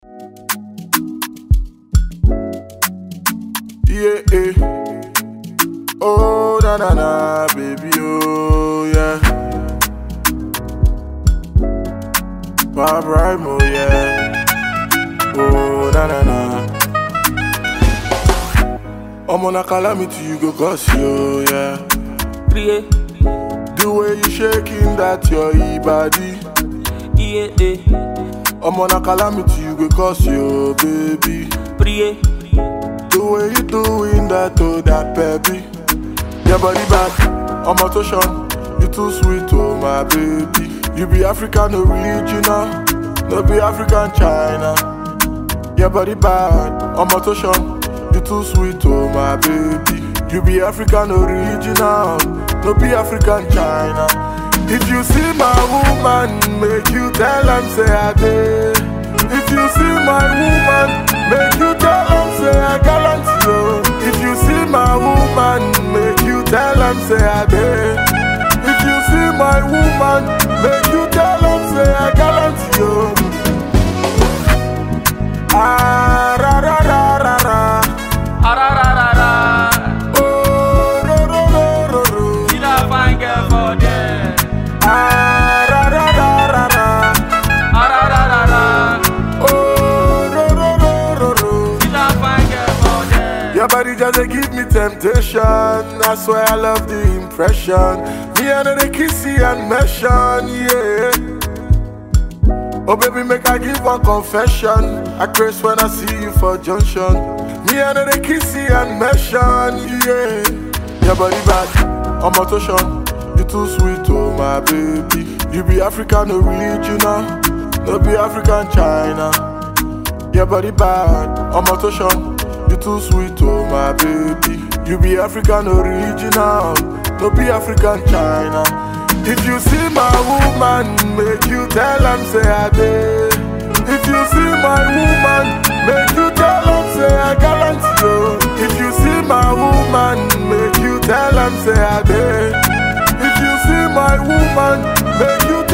Yeah, eh. Oh, na na na, baby, oh, yeah. Bob Rimo, yeah. Oh, na na na. I'm on a calamity, you go cause you, yeah. Prie, The way you shaking that your e body. iye, eh. I'm on a calamity, you go cause you, baby. Prie, The way you doing that, oh, that baby. Your body back, I'm a touchon. You too sweet, oh, my baby. You be African original, no be African China. Your body bad, I'm a touchon. You too sweet, oh, my baby. You be African original, no be African China. If you see my woman, make you tell am say I did. If you see my woman, make you tell am say I gallant yo. If you see my woman, make you tell am say I did. If you see my woman, make you tell am say I gallant yo. Ah ra ra ra ra ra. arararara. Oh ro ro ro ro ro. See that fine girl for there. Ah ra ra ra ra ra. Arararara. Oh ro ro ro ro ro. See that fine girl for there. Your body just dey give me temptation. That's why I love the impression. Me and the kissy and mention, yeah. Oh baby, make I give one confession. I craze when I see you for junction. Me and the kissy and mention, yeah. Your body bad, I'm a touchon. You too sweet, oh my baby. You be African original, no be African China. Your body bad, I'm a touchon. You too sweet, oh my baby. You be African original, no be African China. If you see my woman, make you tell am say I did. If you see my woman, make you tell am say I gallant yo. If you see my woman, make you tell am say I did. If you see my woman, make you